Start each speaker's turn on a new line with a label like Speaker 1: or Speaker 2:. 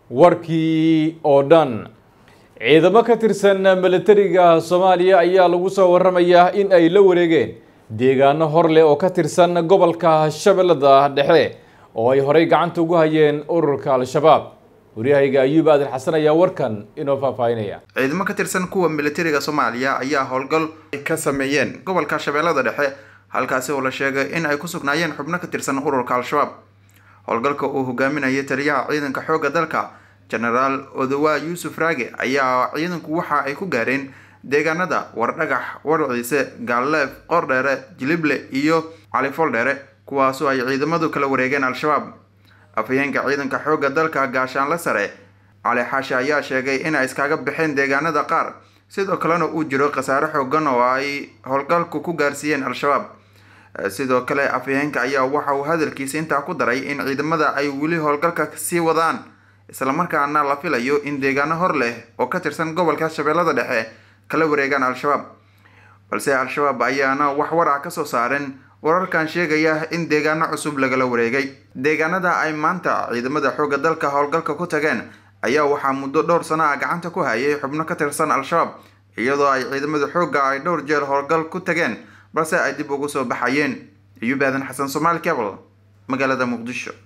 Speaker 1: warkii oo dhan ciidamo ka tirsan milatariga soomaaliya ayaa lagu soo waramayaa in ay la wareegeen deegaano hor leh oo ka tirsan gobolka shabeellada dhexe oo ay horey gacanta ugu hayeen ururka al-shabaab waryahayga ayuub aadan xasan ayaa warkan inoo faahfaahinaya
Speaker 2: ciidamo ka tirsan kuwa militariga soomaaliya ayaa howlgal ka sameeyeen gobolka shabeellada dhexe halkaasi oo la sheegay in ay ku sugnaayeen xubno ka tirsan ururka al-shabaab howlgalka uu hogaaminayay taliyaha ciidanka xoogga dalka genaraal odawa yuusuf raage ayaa ciidanku waxa ay ku gaareen deegaanada wardhagax warciise gaalleef qordheere jilible iyo califoldheere kuwaasoo ay ciidamadu kala wareegeen al-shabaab afhayeenka ciidanka xoogga dalka gaashaanle sare cali xaashi ayaa sheegay in ay iskaga baxeen deegaanada qaar sidoo kalena uu jiro khasaare xoogan oo ay howlgalku ku gaarsiiyeen al-shabaab sidoo kale afhayeenka ayaa waxa uu hadalkiisa intaa ku daray in ciidamada ay weli howlgalka sii wadaan islamarkaana la filayo in deegaano hor leh oo ka tirsan gobolka shabeellada dhexe kala wareegaan al-shabaab balse al-shabaab ayaana wax war ah kasoo saaren wararkan sheegaya in deegaano cusub lagala wareegay deegaanada ay maanta ciidamada xoogga dalka howlgalka ku tageen ayaa waxaa muddo dhowr sano ah gacanta ku hayay xubno ka tirsan al-shabaab iyadoo ay ciidamada xoogga ay dhowr jeer howlgal ku tageen balse ay dib ugu soo baxayeen ayuub aadan xasan soomaali cable magaalada muqdisho